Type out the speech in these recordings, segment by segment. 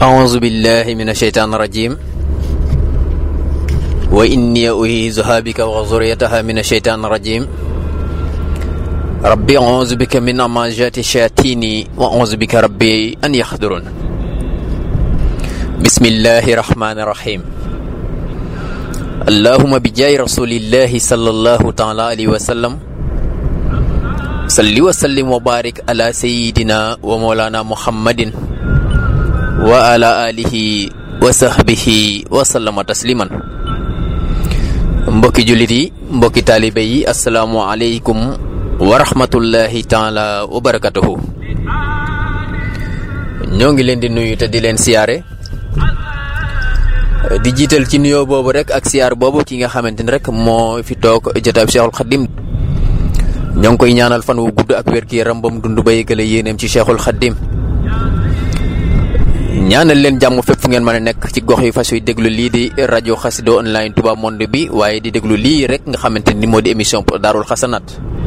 أعوذ بالله من الشيطان الرجيم وإني أعيذها بك وذريتها من الشيطان الرجيم ربي أعوذ بك من همزات الشياطين وأعوذ بك ربي أن يحضرون بسم الله الرحمن الرحيم اللهم بجاه رسول الله صلى الله تعالى عليه وسلم صل وسلم وبارك على سيدنا ومولانا محمد وعلى آله وصحبه وسلم تسليما mbokki jullit yi mbokki taalibe yi asalaamualeykum wa rahmatullahi taala wa barakatuhu ñoo ngi leen di nuyu te di leen siyaare di jiital ci nuyoo boobu rek ak siyaar boobu ki nga xamante ni rek moo fi toog jotaab Cheikhul Khadim ñoo ngi koy ñaanal fan wu gudd ak wér gi yaram ba mu dund ba yëgale yéeneem ci Cheikhul Khadim ñaanal leen jàmm fépp fu ngeen mën a nekk ci gox yi fas yu déglu lii di rajo Xassida online Touba Monde bi waaye di déglu lii rek nga xamante ni moo di émission Daarul Xasanaat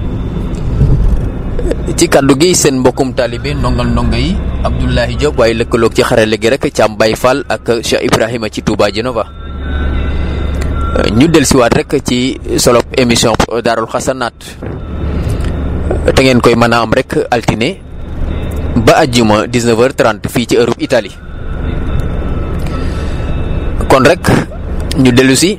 ci kaddu gi seen mbokkum taalibe ndongal ndonga yi Abdoulahi Diop waaye lëkkaloog ci xarale gi rek Thiam Baye Fall ak Cheikh Ibrahima ci Touba Genova ñu dellusiwaat rek ci solo émission Daarul Xasanaat te ngeen koy mën a am rek altine ba àjjuma 19h30 fii ci Europe Italie kon rek ñu dellu si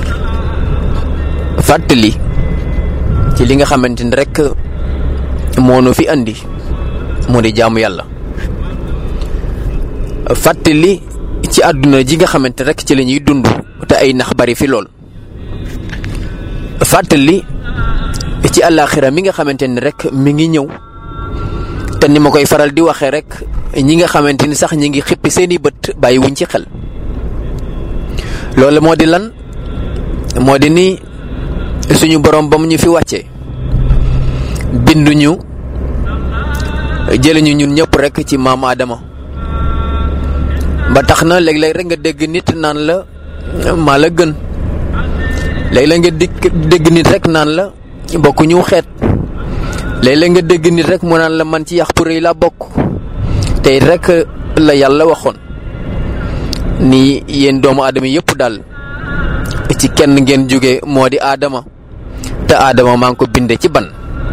fàttali ci li nga xamante ni rek moo nu fi andi moo di jaamu yàlla fàttali ci àdduna ji nga xamante rek ci la ñuy dund te ay nax bari fi lool fàttali ci àllaaxira mi nga xamante ni rek mi ngi ñëw te ni ma koy faral di waxee rek ñi nga xamante ni sax ñi ngi xippi seeni bët bàyyi wuñ ci xel loolu moo di lan moo di ni suñu borom ba mu ñu fi wàccee binduñu jëliñu ñun ñëpp rek ci maam Adama ba tax na léeg-léeg rek nga dégg nit naan la maa la gën léeg-léeg nga dégg nit rek naan la bokk ñu xeet léeg-léeg nga dégg nit rek mu naan la man ci yax pour yi laa bokk tey rek la yàlla waxoon ni yéen doomu aadama yëpp daal ci kenn ngeen jóge moo di aadama te aadama maa ngi ko binde ci ban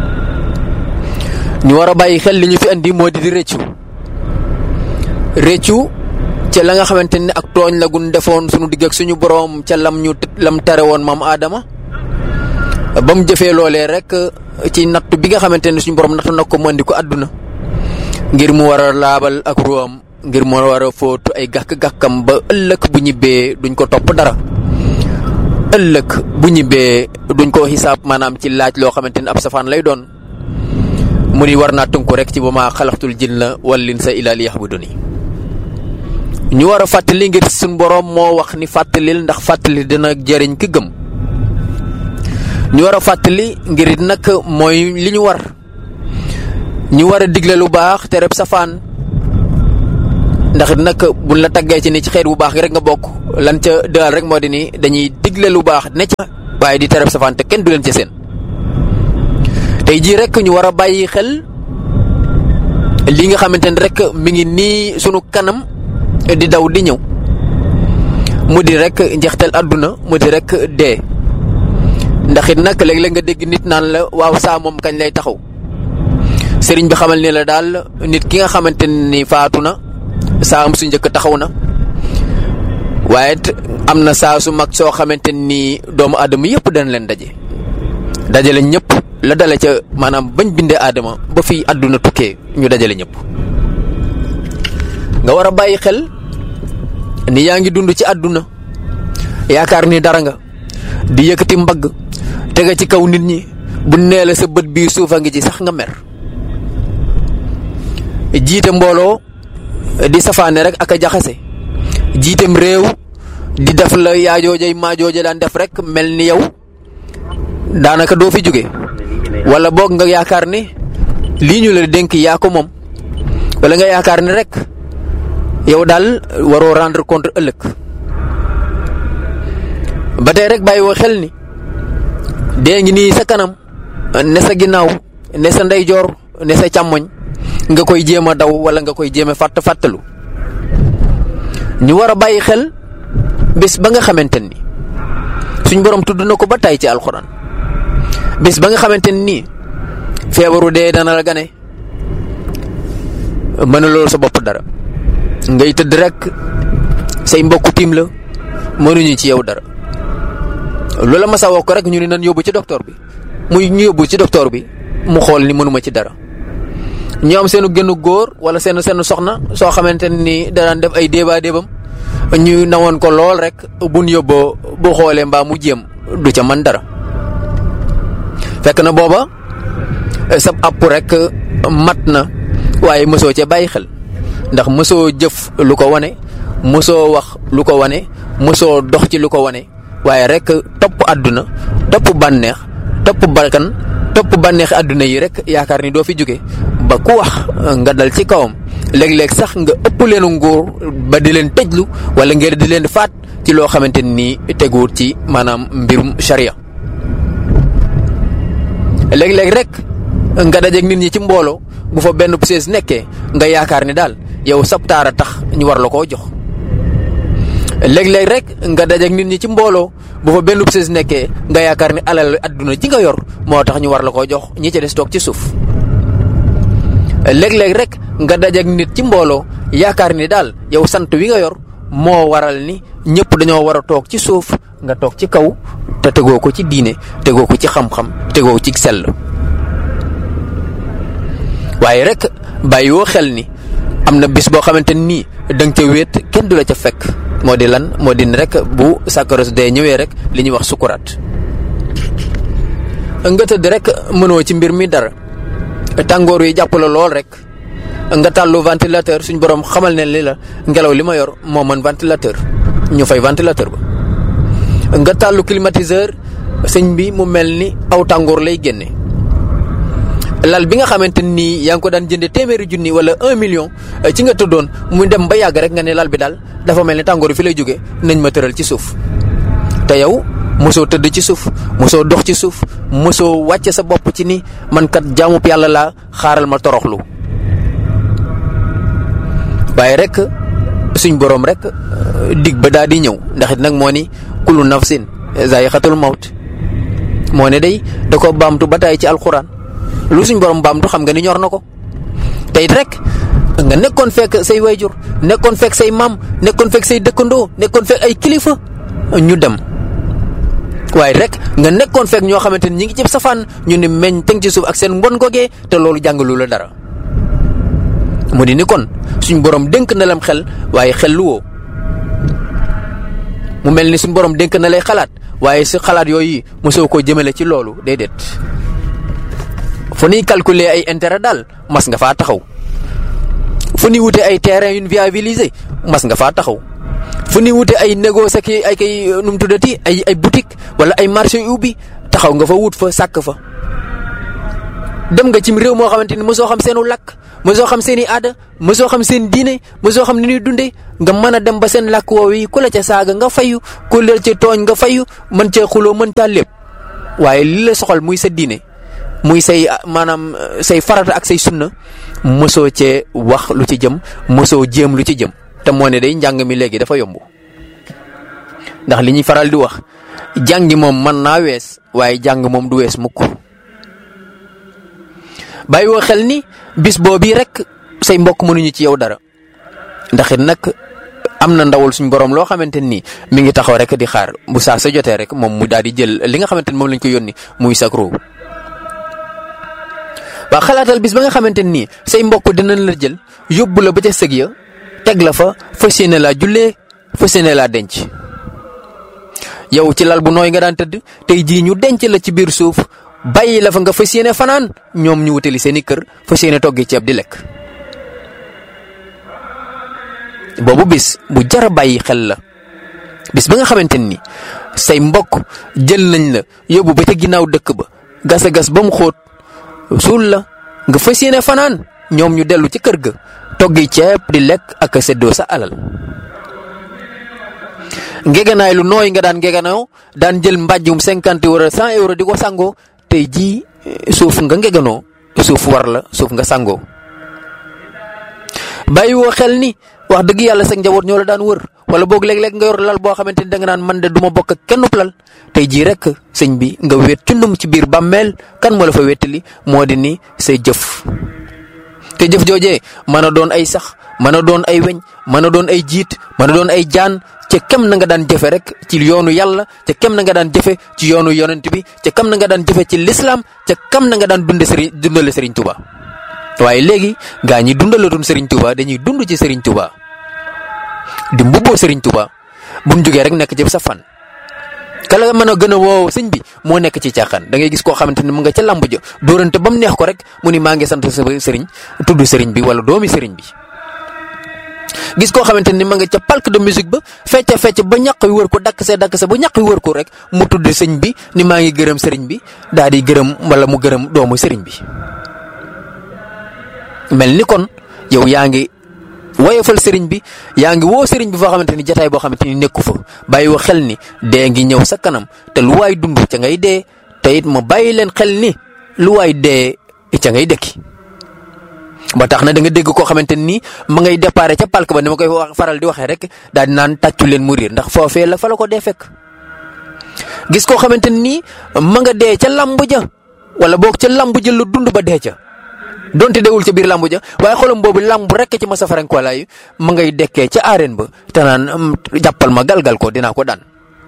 ñu war a bàyyi xel li ñu fi andi moo di di rëccu rëccu ca la nga xamante ne ak tooñ la gun defoon suñu digg ak suñu boroom ca lam ñu lam tere woon maam aadama ba mu jëfee loolee rek ci natt bi nga xamante ne suñu borom nattu na ko mu andi ko àdduna ngir mu war a laabal ak ruwam ngir mu war a fóotu ay gàkk-gàkkam ba ëllëg bu ñibbee duñ ko topp dara ëllëg bu ñibbee duñ ko xisaab maanaam ci laaj loo xamante ne ab safaan lay doon mu ni war naa tënku rek ci ba maa xalaxtul jinna wal insa illa liya'buduni ñu war a fàttali ngir suñu borom moo wax ni fàttalil ndax fàttali dina jëriñ ki gëm ñu war a fàttali ngir it nag mooy li ñu war ñu war a digle lu baax te reb safaan ndax it nag buñ la taggee ci ni ci xeet bu baax gi rek nga bokk lan ca dëal rek moo di ni dañuy digle lu baax ne ca waaye di tereb safaan te kenn du leen ca seen tey jii rek ñu war a bàyyi xel li nga xamante ne rek mi ngi nii sunu kanam di daw di ñëw mu di rek njeextal àdduna mu di rek dee ndax it nag léeg-léeg nga dégg nit naan la waaw saa moom kañ lay taxaw sëriñ bi xamal ni la daal nit ki nga xamante ni faatu na saa am su njëkk taxaw na waaye am na saa su mag soo xamante ni doomu aadama yëpp dana leen daje dajale ñëpp la dale ca maanaam bañ bindee aadama ba fi àdduna tukkee ñu dajale ñëpp nga war a bàyyi xel ni yaa ngi dund ci àdduna yaakaar ni dara nga di yëkkati mbagg tega ci kaw nit ñi bu nee la sa bët bii suufa ngi ci sax nga mer jiite mbooloo di safaane rek ak a jaxase jiitem réew di def la yaajoojay maajooja daan def rek mel ni yow daanaka doo fi jóge wala boog nga yaakaar ni lii ñu la dénk yaa ko moom wala nga yaakaar ni rek yow daal waroo rendre compte ëllëg ba tey rek bàyyi woo xel ni dee ngi nii sa kanam ne sa ginnaaw ne sa ndeyjoor ne sa càmmoñ nga koy jéem a daw wala nga koy jéem a fàtt fàttalu ñu war a bàyyi xel bés ba nga xamante ni suñ borom tudd na ko ba tay ci alxuraan bés ba nga xamante ni feebaru dee dana la gane mën a loolu sa bopp dara ngay tëdd rek say mbokku tiim la mënuñu ci yow dara loola ma sa woo ko rek ñu ne nan yóbbu ci docteur bi muy ñu yóbbu ci docteur bi mu xool ni mënuma ci dara ñu am seenu gënu góor wala seen seen soxna soo xamante ni daan def ay déebaa déebam ñu nawoon ko lool rek buñ yóbboo bu xoolee mbaa mu jéem du ca man dara fekk na booba sab àpp rek mat na waaye mësoo cee bàyyi xel ndax mësoo jëf lu ko wane mësoo wax lu ko wane mësoo dox ci lu ko wane waaye rek topp àdduna topp bànneex topp bakkan topp bànneexi àdduna yi rek yaakaar ni doo fi jóge ba ku wax nga dal ci kawam léeg-léeg sax nga ëpp leenu nguur ba di leen tëjlu wala ngeen di leen faat ci loo xamante ni teguwut ci maanaam mbirum sharia léeg-léeg rek nga dajeeg nit ñi ci mbooloo bu fa benn sees nekkee nga yaakaar ni daal yow sab taara tax ñu war la koo jox léeg-léeg rek nga dajeeg nit ñi ci mbooloo bu fa benn sees nekkee nga yaakaar ni alal adduna ji nga yor moo tax ñu war la koo jox ñi ci des toog ci suuf léeg-léeg rek nga dajeeg nit ci mbooloo yaakaar ni daal yow sant wi nga yor moo waral ni ñëpp dañoo war a toog ci suuf nga toog ci kaw te tegoo ko ci diine tegoo ko ci xam-xam tegoo ci sell waaye rek bàyyiwoo xel ni am na bis boo xamante nii da nga ca wéet kenn du la ca fekk moo di lan moo di rek bu sakaros dee ñëwee rek li ñuy wax sukuraat nga tëdd rek mënoo ci mbir mi dara tàngoor yi jàpp la lool rek nga tàllu ventilateur suñ borom xamal ne li la ngelaw li ma yor moo mën ventilateur ñu fay ventilateur ba nga tàllu climatiseur sëñ bi mu mel ni aw tàngoor lay génne lal bi nga xamante nii yaa ngi ko daan jënde téeméeri junni wala un million ci nga tëddoon mu dem ba yàgg rek nga ne lal bi daal dafa mel ni tàngoor fi lay jóge nañ ma tëral ci suuf te yow mosoo tëdd ci suuf mosoo dox ci suuf mosoo wàcce sa bopp ci ni man kat jaamub yàlla laa xaaral ma toroxlu waaye rek suñ boroom rek dig ba daal di ñëw ndax it nag moo ni kullu nafsin zaa'iqatul mawt moo ne day da ko baamtu ba tay ci alxuraan lu suñ borom baamtu xam nga ni ñor na ko te it rek nga nekkoon fekk say wayjur nekkoon fekk say maam nekkoon fekk say dëkkandoo nekkoon fekk ay kilifa ñu dem waaye rek nga nekkoon fekk ñoo xamante ni ñi ngi ci safaan ñu ni meñ tëng ci suuf ak seen mbon gogee te loolu jàngalu la dara mu di ni kon suñ borom dénk na lam xel waaye xel lu woo mu mel ni suñ borom dénk na lay xalaat waaye si xalaat yooyu mosoo koo jëmale ci loolu déedéet fu ñuy calculer ay intérêt daal mas nga faa taxaw fu ñuy wute ay terrain yu viabilisé mas nga faa taxaw fu ñuy wute ay négoce ak ay kay nu mu tuddati ay ay boutique wala ay marché yu ubbi taxaw nga fa wut fa sàkk fa dem nga cim réew moo xamante ni mosoo xam seenu làkk mosoo xam seen i aada mosoo xam seen diine mosoo xam ni ñuy dundee nga mën a dem ba seen làkk woow yi ku la ca saaga nga fayu ku la ca tooñ nga fayu mën cee xuloo mën caa lépp waaye li la soxal muy sa diine muy say maanaam say farata ak say sunna mosoo cee wax lu ci jëm mosoo jéem lu ci jëm te moo ne day njàng mi léegi dafa yomb ndax li ñuy faral di wax jàngi moom mën naa wees waaye jàng moom du wees mukk bàyyi woo xel ni bis boobii rek say mbokk mënuñu ci yow dara ndax it nag am na ndawul suñ borom loo xamante ni mi ngi taxaw rek di xaar bu saa sa jotee rek moom mu daal di jël li nga xamante ni moom lañ ko yónni muy sakro waa xalaatal bis ba nga xamante nii say mbokk dinañ la jël yóbbu la ba ca sëg ya teg la fa fas yéene laa jullee fas yéene laa denc yow ci lal bu nooy nga daan tëdd tey jii ñu denc la ci biir suuf bàyyi la fa nga fas yéene fanaan ñoom ñu wutali seen i kër fas yéene toggi ceeb di lekk. boobu bis bu jara bàyyi xel la bis ba nga xamante ni say mbokk jël nañ la yóbbu ba ca ginnaaw dëkk ba gas a gas ba mu xóot suul la nga fas yéene fanaan ñoom ñu dellu ci kër ga toggi ceeb di lekk ak a séddoo sa alal. ngeganaay lu nooy nga daan ngeganaaw daan jël mbàjjum cinquante wala cent euro di ko sangoo tey jii suuf nga ngeganoo suuf war la suuf nga sangoo bàyyi woo xel ni wax dëgg yàlla sa njaboot ñoo la daan wër wala boog léeg-léeg nga yor lal boo xamante ni da nga naan man de du ma bokk ak kenn lal tey jii rek sëñ bi nga wéet cundum ci biir bàmmeel kan moo la fa wéttali moo di ni say jëf. te jëf joojee mën a doon ay sax mën a doon ay weñ mën a doon ay jiit mën a doon ay jaan ca kem na nga daan jëfe rek ci yoonu yàlla ca kem na nga daan jëfe ci yoonu yonent bi ca kam na nga daan jëfe ci lislaam ca kam na nga daan dunde sëriñ dundale sëriñ Tuuba waaye léegi gaa ñi dundalatuñ sëriñ Tuuba dañuy dund ci sëriñ Tuuba di mbubboo sëriñ Tuuba buñ jógee rek nekk ci sa fan kala mën a gën a woow sëñ bi moo nekk ci caaxaan da ngay gis koo xamante ni mu nga ca làmb ja dóorante ba mu neex ko rek mu ni maa ngi sant sa sëriñ tudd sëriñ bi wala doomi sëriñ bi gis koo xamante ni ma nga ca palque de musique ba fecca fecc ba ñaq wi wër ko dakk see dakk see ba ñaq wi wër ko rek mu tudd sëñ bi ni maa ngi gërëm sëriñ bi daal di gërëm wala mu gërëm doomu sëriñ bi mel ni kon yow yaa ngi woyofal sëriñ bi yaa ngi woo sëriñ bi foo xamante ni jataay boo xamante ni nekku fa bàyyi woo xel ni dee ngi ñëw sa kanam te lu waay dund ca ngay dee te it ma bàyyi leen xel ni lu waay dee ca ngay dëkki ba tax na da nga dégg koo xamante ni ma ngay déparé ca palk ba ni ma koy faral di waxee rek daal di naan tàccu leen mu riir ndax foofee la fa la ko dee fekk gis koo xamante ni ma nga dee ca lamb ja wala boog ca lamb ja lu dund ba dee ca donte dewul ca biir lamb ja waaye xolam boobu lamb rek ci masa farankoolaay ma ngay dekkee ca arène ba te naan jàppal ma galgal ko dinaa ko daan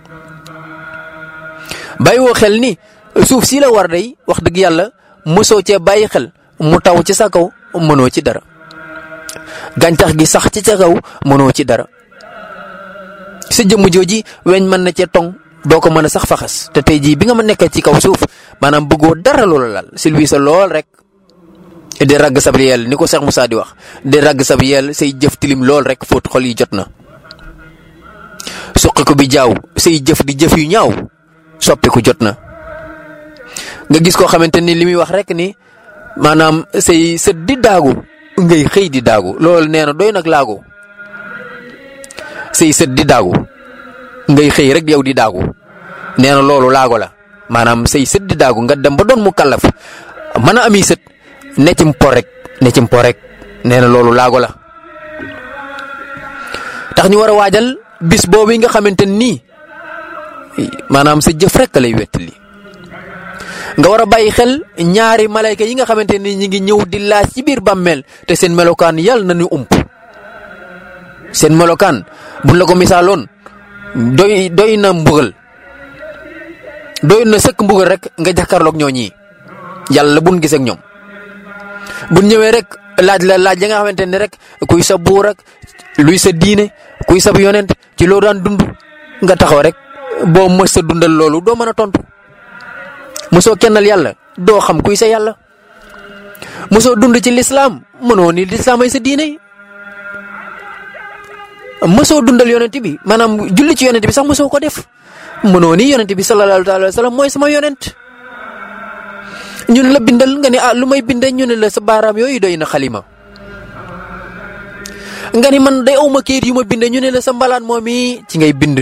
bàyyi woo xel ni suuf si la war day wax dëgg yàlla mosoo cee bàyyi xel mu taw ci sa kaw mënoo ci dara gàncax gi sax ci sa kaw mënoo ci dara sa jëmm jooji weñ mën na cee tong doo ko mën a sax faxas te tey jii bi nga ma nekkee ci kaw suuf maanaam bëggoo dara loola laal silwi sa lool rek di ragg sab yel ni ko Cheikh Moussa di wax di ragg sab yel say jëf tilim lool rek fóot xol yi jot na suqi ko bi jaaw say jëf di jëf yu ñaaw soppiku jot na nga gis koo xamante ni li muy wax rek ni maanaam say sët di daagu ngay xëy di daagu loolu nee na doy nag laagu say sët di daagu ngay xëy rek yow di daagu nee na loolu laago la maanaam say sët di daagu nga dem ba doon mu kallaf mën a ami sët ne ci mpo rek ne ci mpo rek nee na loolu laago la tax ñu war a waajal bis boobu nga xamante nii maanaam sa jëf rek lay wettali nga war a bàyyi xel ñaari malayka yi nga xamante ni ñi ngi ñëw di laaj ci biir bàmmeel te seen melokaan yàlla na ñu ump seen melokaan buñ la ko misaaloon doy doy na mbugal doy na sëkk mbugal rek nga jàkkaarloog ñoo ñii yàlla buñ gisee ak ñoom buñ ñëwee rek laaj la laaj ya nga xamante ni rek kuy sa buur ak luy sa diine kuy sa yonent ci loo daan dund nga taxaw rek boo mës sa dundal loolu doo mën a tontu. mosoo kennal yàlla doo xam kuy sa yàlla mosoo dund ci lislaam mënoo ni lislaam ay sa diine mosoo dundal yonent bi maanaam julli ci yonent bi sax mosoo ko def mënoo ni yonent bi sallallahu alayhi wa sallam mooy sama yonent ñun la bindal nga ni ah lu may binde ñu ne la sa baaraam yooyu doy na xalima nga ni man day awma kayit yu ma binde ñu ne la sa mbalaan moom yi ci ngay bind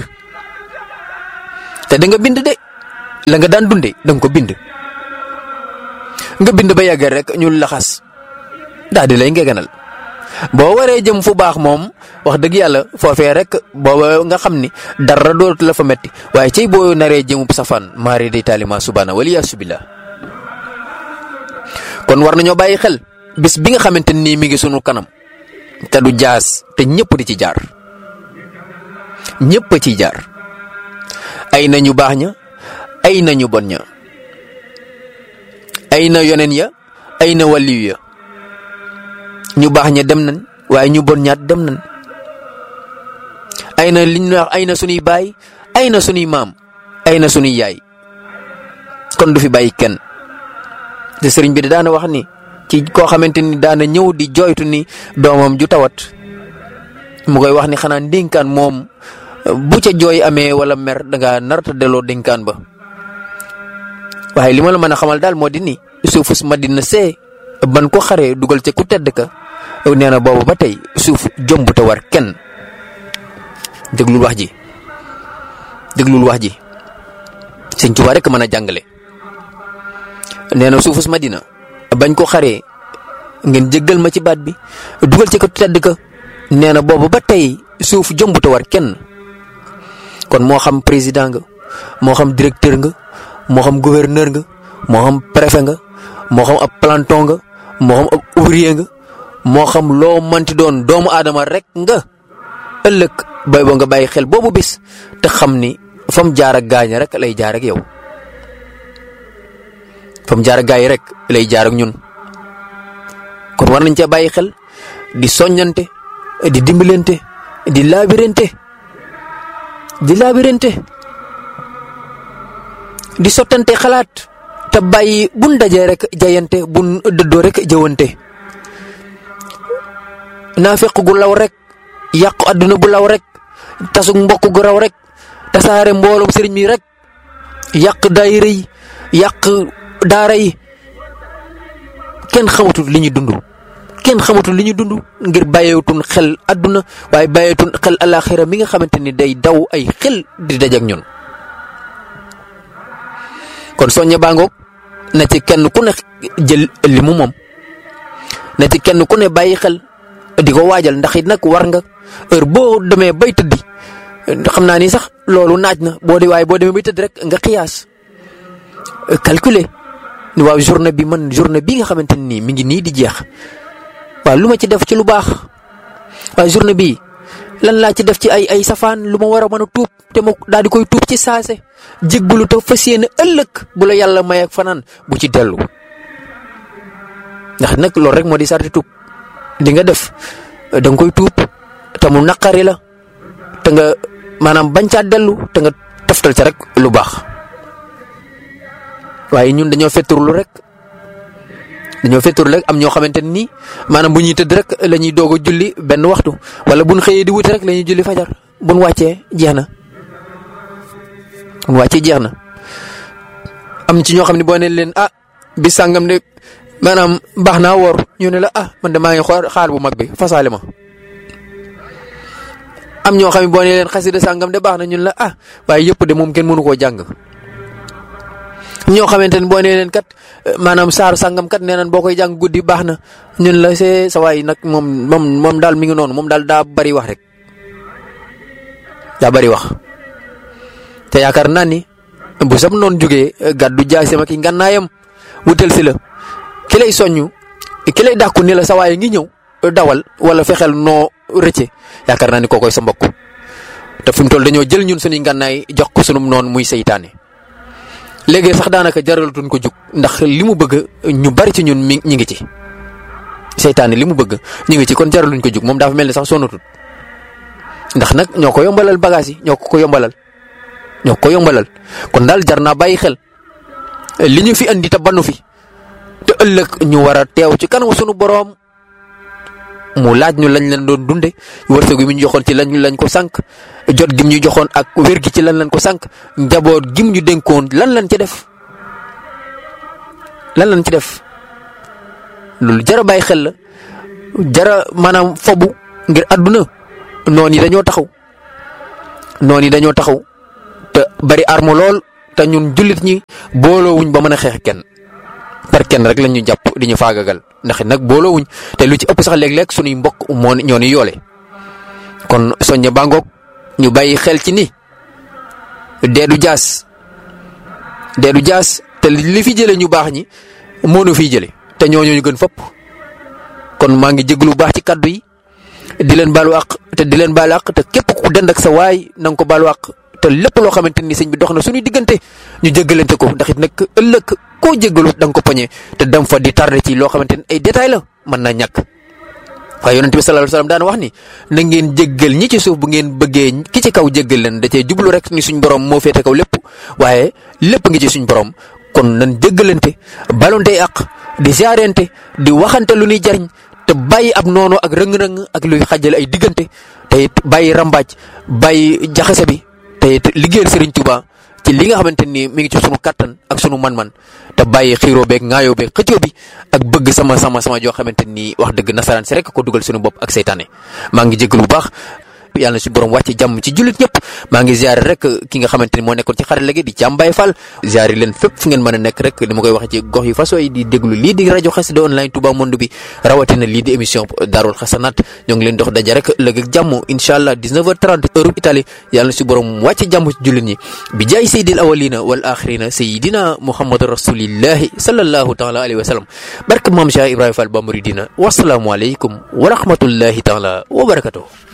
te da nga bind de la nga daan dunde da nga ko bind nga bind ba yàggal rek ñu laxas daal di lay ngeganal boo waree jëm fu baax moom wax dëgg yàlla foofee rek booba nga xam ni dara dootu la fa metti waaye cey boo naree jëmub safaan maari day taalima subhaana waliyaasu billah kon war nañoo bàyyi xel bis bi nga xamante nii mi ngi sunu kanam te du jaas te ñëpp di ci jaar ñëpp a ciy jaar ay na ñu baax ña ay na ñu bon ña ay na yoneen ya ay na waliyu ya ñu baax ña dem nañ waaye ñu bon ñaat dem nañ ay na liñ wax ay na sunuy baay ay na sunuy maam ay na sunuy yaay kon du fi bàyyi kenn te sëriñ bi daana wax ni ci koo xamante ni daana ñëw di jooytu ni doomam ju tawat mu koy wax ni xanaa ndénkaan moom bu ca jooy amee wala mer danga narta delloo dénkaan ba waaye li ma la mën a xamal daal moo di ni suufus Madina see ban ko xaree dugal ca ku tedd ka nee na boobu ba tey suuf jomb te war kenn déglul wax ji déglul wax ji sëñ Tuubaa rek mën a jàngale nee na suufus Madina bañ ko xaree ngeen jéggal ma ci baat bi dugal ci ko tedd ka nee na boobu ba tey suuf jombuta war kenn kon moo xam président nga moo xam directeur nga moo xam gouverneur nga moo xam préfet nga moo xam ab planton nga moo xam ab ouvrier nga moo xam loo manti doon doomu aadama rek nga ëllëg bay boo nga bàyyi xel boobu bis te xam ni fa mu jaar ak gaañ rek lay jaar ak yow fa mu jaar ak gaañ rek lay jaar ak ñun kon war nañ cee bàyyi xel di soññante di dimbalante di laabirante di laabirante di sottante xalaat te bàyyi buñ dajee rek jayante buñ dëddoo rek jëwante naafeq gu law rek yàqu àdduna bu law rek tasug mbokk gu raw rek tasaare mbooloom sëriñ mi rek yàq daayira yi yàq daara yi kenn xamatul li ñuy dund kenn xamatul li ñuy dund ngir bàyyeetun xel àdduna waaye bàyyeetun xel alaxira mi nga xamante ni day daw ay xel di dajak ñun kon soññe baangoog na ci kenn ku ne jël li mu moom na ci kenn ku ne bàyyi xel di ko waajal ndax it nag war nga heure boo demee bay tëddi xam naa ni sax loolu naaj na boo di waaye boo demee bay tëdd rek nga xiyaas calculer ni waaw journée bi man journée bi nga xamante ni mi ngi nii di jeex waaw lu ma ci def ci lu baax waaw journée bi lan laa ci def ci ay ay safaan lu ma war a mën a tuub te ma daal di koy tuub ci saase jéggalu te fas yéene ëllëg bu la yàlla may ak fanaan bu ci dellu ndax nag loolu rek moo di sarti tuub di nga def da nga koy tuub te mu naqari la te nga maanaam bañ caa dellu te nga toftal ca rek lu baax waaye ñun dañoo fetturlu rek dañoo fetturlu rek am ñoo xamante ni maanaam bu ñuy tëdd rek la ñuy doog a julli benn waxtu wala buñ xëyee di wuti rek la ñuy julli fajar buñ wàccee jeex na buñ wàccee jeex na am ci ñoo xam ne boo ne leen ah bi sàngam de maanaam baax naa woor ñu ne la ah man de maa ngi xool xaal bu mag bi fasaale ma am ñoo xam ne boo ne leen xasida sàngam de baax na ñun la ah waaye yëpp de moom kenn mënu koo jàng ñoo xamante ne boo nee leen kat maanaam saaru sàngam kat nee nañ boo koy jàng guddi baax na ñun la see sa waay nag moom moom moom daal mi ngi noonu moom daal daa bari wax rek daa bari wax te yaakaar naa ni bu sam noonu jógee gàddu jaay sama ki ngànnaayam wutal si la ki lay soññu ki lay dàkku ni la sa waay ngi ñëw dawal wala fexeel noo rëcce yaakaar naa ni koo koy sa mbokk te fi mu toll dañoo jël ñun suñuy ngànnaay jox ko sunum noonu muy seytaane léegi sax daanaka jaralatuñ ko jug ndax li mu bëgg ñu bari ci ñun mi ñi ngi ci seytaane li mu bëgg ñu ngi ci kon jaraluñ ko jug moom dafa mel ni sax sonatut ndax nag ñoo ko yombalal bagage yi ñoo ko ko yombalal ñoo ko yombalal kon daal jar naa bàyyi xel li ñu fi andi te banu fi te ëllëg ñu war a teew ci kanam sunu boroom mu laaj ñu lañ leen doon dunde wërsëg gi mu ñu joxoon ci lañ lañ ko sànq jot gim ñu joxoon ak wér gi ci lan lañ ko sànq njaboot gim ñu dénkoon lan lañ ci def lan lañ ci def loolu jara bàyyi xel la jara maanaam fobu ngir àdduna noon yi dañoo taxaw noon yi dañoo taxaw te bari arme lool te ñun jullit ñi booloowuñ ba mën a xeex kenn par kenn rek lañ ñu jàpp di ñu faagagal ndax nag booloowuñ te lu ci ëpp sax léeg-léeg suñuy mbokk moo ñoo ni yoole kon soññe bàngoog ñu bàyyi xel ci ni deedu jaas deedu jaas te li fi jële ñu baax ñi moo nu fiy jële te ñooñu ñu gën fopp kon maa ngi jéglu baax ci kaddu yi di leen baalu àq te di leen baalu àq te képp ku dend ak sa waay na nga ko baalu àq te lépp loo xamante ni sëñ bi dox na suñuy diggante ñu jéggalante ko ndax it nag ëllëg koo jéggalu da nga ko poñe te dem fa di tardé ci loo xamante ni ay détails la mën naa ñàkk waaye yonent bi sallallahu alayhi wasallam daan wax ni na ngeen jéggal ñi ci suuf bu ngeen bëggee ki ci kaw jéggal leen da cee jublu rek ni suñ borom moo féete kaw lépp waaye lépp ngi ci suñ borom kon nan jéggalante balonte àq di ziarente di waxante lu ñuy jariñ te bàyyi ab noonu ak rëng-rëng ak luy xajale ay diggante te it bàyyi rambaaj bàyyi jaxase bi te it liggéeyal Serigne Touba ci li nga xamante ni mi ngi ci sunu kattan ak sunu man-man te bàyyi xiiroo beeg ŋaayoo beeg xëccoo bi ak bëgg sama sama sama joo xamante ni wax dëgg nasaraan si rek ko dugal sunu bopp ak seytaane maa ngi jégalu bu baax ñëpp yàlla na si borom wàcce jàmm ci jullit ñëpp maa ngi ziare rek ki nga xamante ni moo nekkoon ci xarala gi di Jàmbaay Fall ziare leen fépp fu ngeen mën a nekk rek ni ma koy waxee ci gox yi façon yi di déglu lii di rajo xasida online Touba Monde bi rawatina lii di émission Daarul Xasanaat ñoo ngi leen dox daja rek lëg ak jàmm incha allah 19h30 heure Italie yàlla na si borom wàcce jàmm ci jullit ñi bi jaay sayyidil awalina wal axirina sayyidina muhammad rasulillahi sallallahu taala alayhi wa sallam barke maam Cheikh Ibrahima Fall ba muridina wasalaamu aleykum wa rahmatullahi taala wa barakatuh